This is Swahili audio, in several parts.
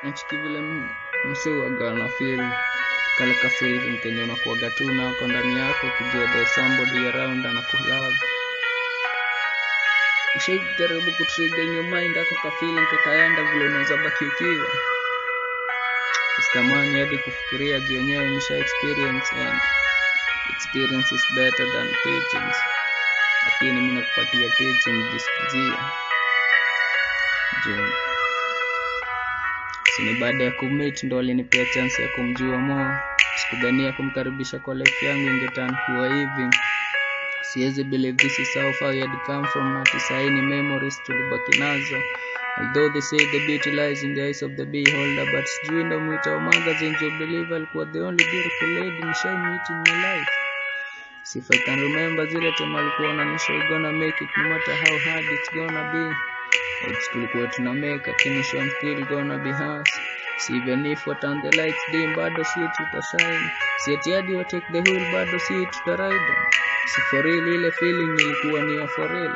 nachiki vile m- msee waga na feel kale ka feeling kenye unakuwaga tu nako ndani yako kujua there's somebody around anakulove ushaijaribu kutrigger in your mind ako ka feeling kakaenda vile unaweza baki ukiwa usitamani hadi kufikiria juu yenyewe nisha experience and experience is better than teachings lakini mi nakupatia teaching jisikizie juu sini baada ya kumit ndo alinipea chance ya kumjua mo sikudhania kumkaribisha kwa life yangu ingetan kuwa hivi siwezi believe this is how far you had come from ati saini memories tulibaki nazo although they say the beauty lies in the eyes of the beholder but sijui ndo mwita wa magazine you believe alikuwa the only beautiful lady nishai meet in my life So if I can remember zile time alikuwa ananisha we gonna make it no matter how hard it's gonna be Odds tulikuwa tuna make lakini show I'm still gonna be hers Si even if what on the lights dim bado si tutashine Si ati hadi wa take the wheel bado si tutaride Si for real ile feeling ilikuwa ni ya for real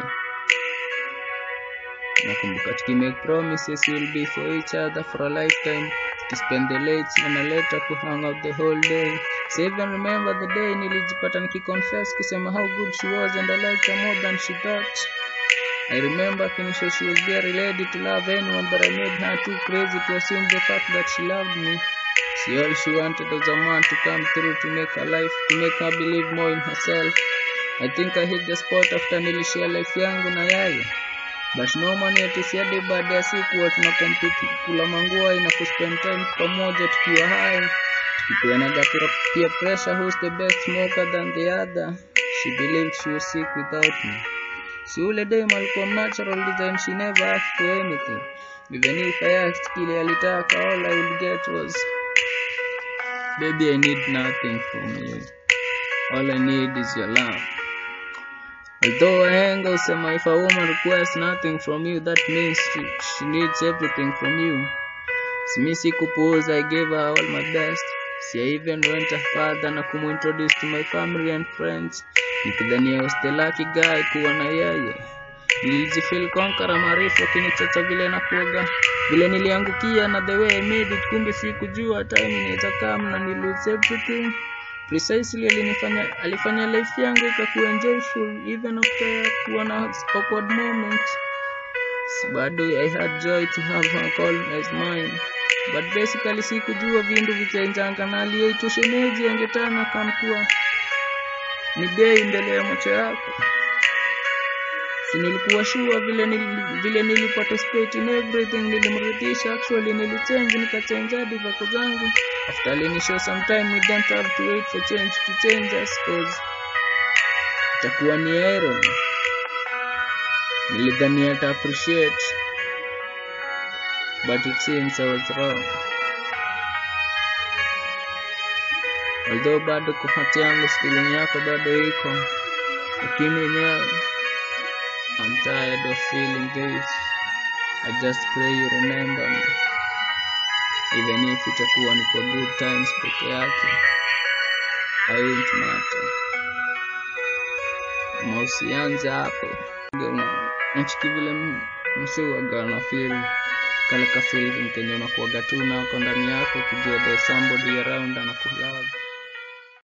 nakumbuka tukimake promises will be for each other for a lifetime to spend the late and a later to hang out the whole day so even remember the day nilijipata nikiconfess kusema how good she was and I liked her more than she thought I remember akinisha she was very ready to love anyone but I made her too crazy to assume the fact that she loved me she all she wanted was a man to come through to make her life to make her believe more in herself I think I hit the spot after nilishare life yangu na yeye but normally ati si hadi baada ya siku huwa tuna compete kula mangua na kuspend time pamoja tukiwa hai tukipeanaga pia peer pressure who's the best smoker than the other she believed she was sick without me si ule dem alikuwa natural design she never asked for anything even if I asked kile alitaka all I would get was baby I need nothing from you all I need is your love Although wahenga husema if a woman requires nothing from you that means she, she needs everything from you. Simi sikupuuza, I gave her all my best. Si I even went a further na kumintroduce to my family and friends. Nikidhania was the lucky guy kuwa na yeye. Nilijifeel conqueror maarifu akinichocha vile na kuoga vile niliangukia na the way I made it, kumbe sikujua time inaweza come na ni lose everything precisely alinifanya alifanya life yangu ikakuwa enjoyful even after kuwa na awkward moments Si bado i had joy to have her call as mine but basically sikujua vindu vichenjanga na aliyeitwa shemeji angetana kamkuwa ni bei mbele ya macho yako si nilikuwa sure vile nili, vile niliparticipate in everything nilimridhisha actually nilichange nikachange hadi vako zangu after alinishow sometime we don't have to wait for change to change us cause itakuwa ni irony nilidhani ata appreciate but it seems I was wrong although bado kwa hati yangu feeling yako bado iko lakini yenyewe I'm tired of feeling this I just pray you remember me even if itakuwa ni kwa good times peke yake I won't matter ama usianze hapo nachiki vile m- msee waga na feel kale ka feeling kenye unakuwaga tu nako ndani yako kujua there's somebody around anakulove